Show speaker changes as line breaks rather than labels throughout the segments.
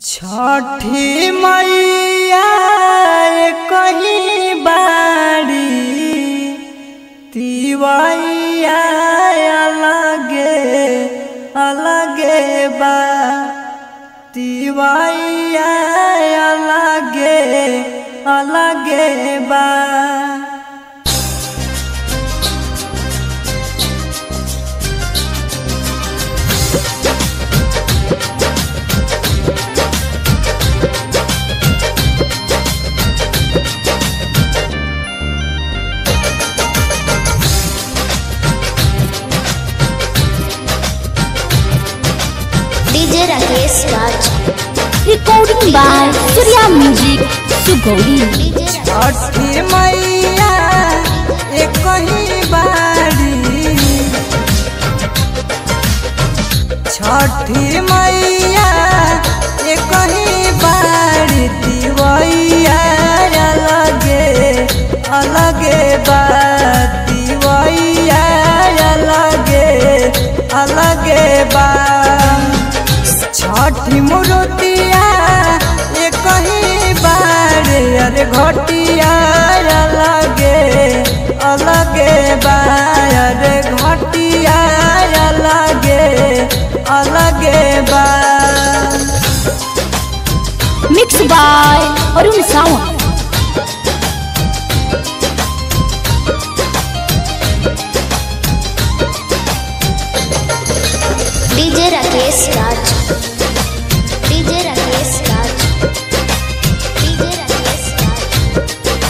छठी मैया कहीं बाड़ी तिवैया अलगे अलगे बा तिवैया अलगे अलगे बा
DJ Rakesh Raj
Recording by Surya Music, Sugodi.
DJ Rakesh
Chhathi Maiya एक ही बाड़ी छठी मैया एक ही बाड़ी दिवैया अलगे अलगे बा दिवैया अलगे अलगे बा छठी मूर्तिया एक ही बार अरे घटिया अलगे अलगे बार अरे घटिया अलगे अलगे बार
Mixed by Arun Sawant.
DJ Rakesh Raj DJ Rakesh Raj DJ Rakesh Raj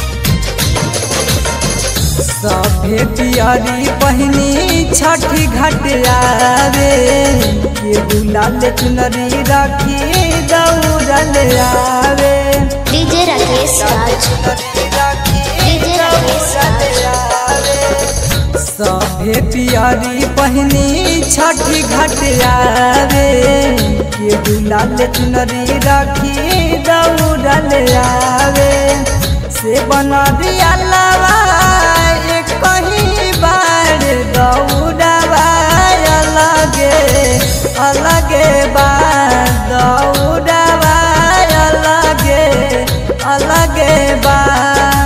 सभे पियरी पहिनी छठी घाट आवे के गुलाल चुनरी राखी दौड़ल आवे
डीजे राकेश राज डीजे राकेश राज
सभे पियरी पहिनी छठी घाट आवे के गुलाल चुनरी राखी दौड़ल आवे से बनरिया लवा एक कहीं बार दौड़ावा अलगे अलगे बार दौड़ावा अलगे अलगे बार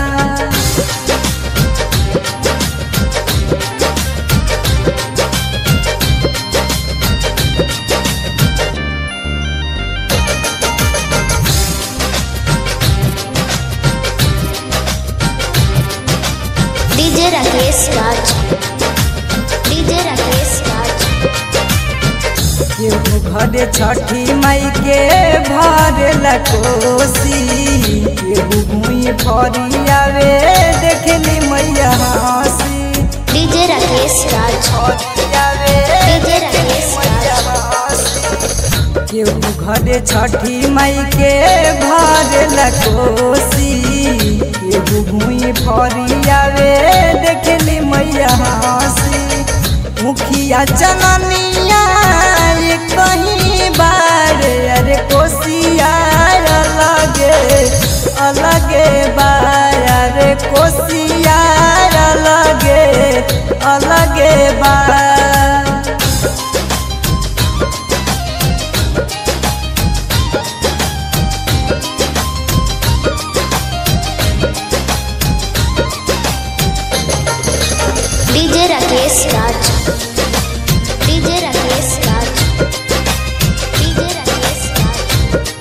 डीजे राकेश राज डीजे राकेश राज
केहू घरे छठी माई के भर लकोसी केहू भूई भरी आवे देखली मैया हंसी
डीजे राकेश राज
भरी आवे
डीजे राकेश राज
केहू घरे छठी माई के भर लकोसी केहू भूई भरी आवे देखली मैया हंसी मुखिया जननिया ये कहीं बार अरे कोसिया अलगे अलगे बार अरे कोसिया अलगे अलगे बार
DJ Rakesh Raj DJ Rakesh Raj DJ Rakesh Raj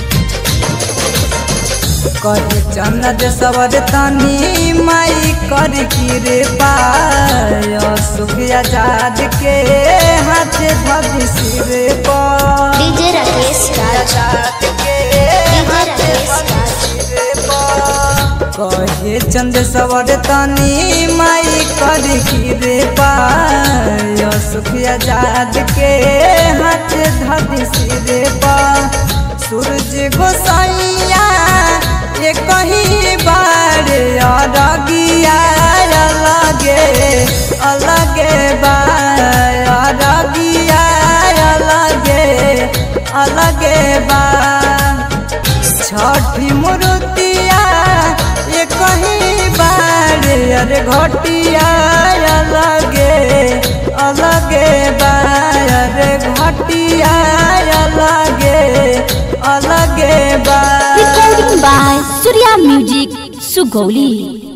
कहे चन्नद सवर तनी माई कर गिरे पाय सुख आजाद के हाथ धब सिर पर
डीजे राकेश राज
आजाद के
डीजे
हाथ
राकेश
धब
राज
सिर पर कहे चंद सवर तनी माई कर गिरे पाय सुख आजाद के हाथ धब सिर पर सूरज गोसाइया ये कहीं बार अरगिया अलगे अलगे बार अरगिया अलगे अलगे बार छठी मूर्तिया ये कहीं बार अरे घटिया अलगे अलगे बार घटिया अलगे अलग के बा
Recording by Surya Music, Sugoli.